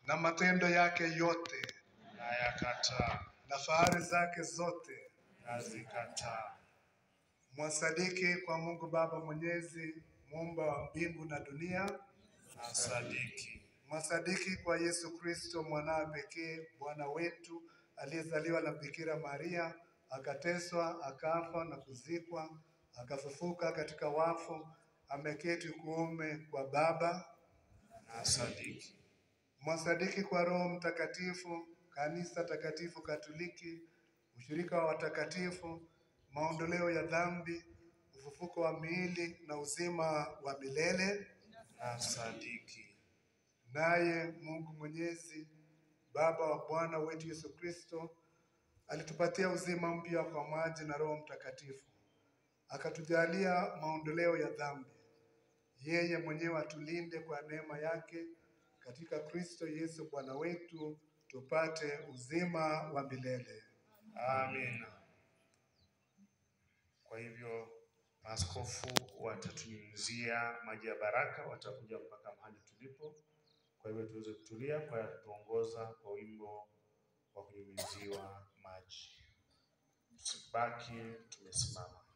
na matendo yake yote nayakataa, na fahari zake zote. nazikataa, Mwasadiki kwa Mungu Baba Mwenyezi, muumba wa mbingu na dunia. nasadiki, Mwasadiki kwa Yesu Kristo mwanawe pekee Bwana wetu aliyezaliwa na Bikira Maria, akateswa, akafa na kuzikwa, akafufuka katika wafu, ameketi kuume kwa Baba. nasadiki, Mwasadiki kwa Roho Mtakatifu, kanisa takatifu Katoliki, ushirika wa watakatifu, maondoleo ya dhambi, ufufuko wa miili na uzima wa milele. nasadiki, Naye Mungu Mwenyezi, Baba wa Bwana wetu Yesu Kristo, alitupatia uzima mpya kwa maji na Roho Mtakatifu, akatujalia maondoleo ya dhambi. Yeye mwenyewe atulinde kwa neema yake katika Kristo Yesu Bwana wetu, tupate uzima wa milele. amina. Kwa hivyo maaskofu watatunyunyizia maji ya baraka, watakuja mpaka mahali tulipo. Kwa hivyo tuweze kutulia kwa tuongoza kwa wimbo wa kunyunyiziwa maji. Tusibaki tumesimama.